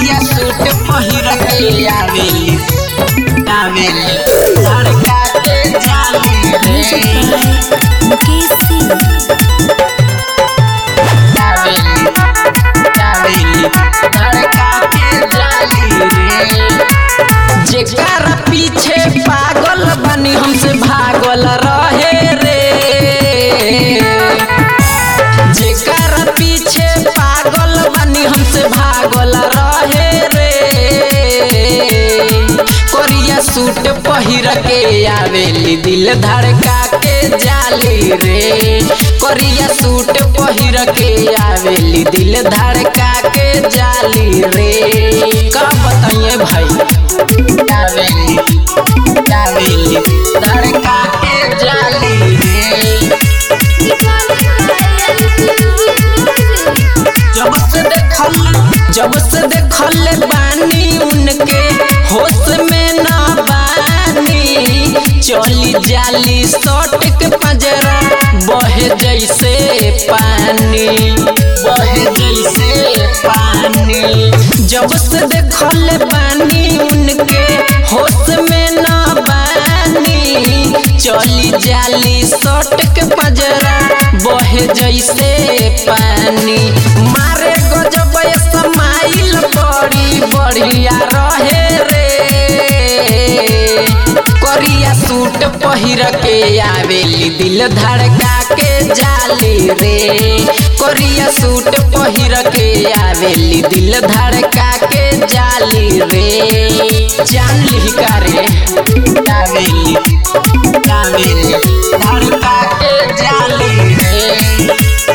करिया सूट पहिर के आवेली आवेली धड़का के जाली रे मुकेश सिंह आवेली आवेली धड़का के जाली रे जेकर पीछे पागल बनी हमसे भागल रहे रे जेकर पीछे पागल बनी हमसे भागल रहे रे कोरिया सूट पहिर के आवेली दिल धड़का के जाली रे कोरिया सूट पहिर के आवेली दिल धड़का के जाली रे का बताइए भाई आवेली आवेली धड़का के जाली रे जब से देखल जब से देखल बानी उनके होश में न बानी चली जाली सट के पंजरा बहे जैसे पानी बहे जैसे पानी जब से देखल बानी उनके होश में न बानी चली जाली सट के पंजरा बहे जैसे पानी मारे गजब समाइल बड़ी बढ़िया रहे रे करिया सूट पहिर के आवेली दिल धड़का के जाली रे करिया सूट पहिर के आवेली दिल धड़का के जाली रे जान ली का रे आवेली आवेली धड़का के जाली रे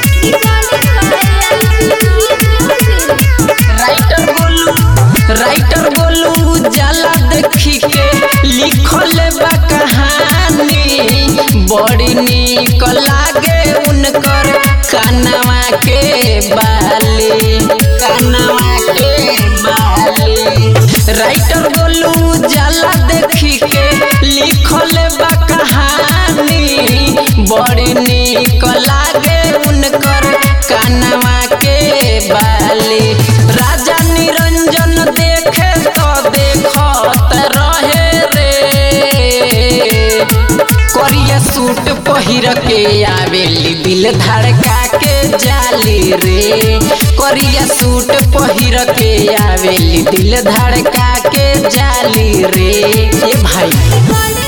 राइटर बोलू राइटर बोलू जाला देखी के लिखल बा कहानी बड़ी निक लागे उनकर कनवा के बाली कनवा के बाली राइटर बोलू जाला देखी के लिखल बा कहानी बड़ी निक लागे उनकर कनवा के बाली राजा निरंजन देखे तो देखत रहे रे करिया सूट पहिर के आवेली दिल धड़का के जाली रे करिया सूट पहिर के आवेली दिल धड़का के जाली रे ए भाई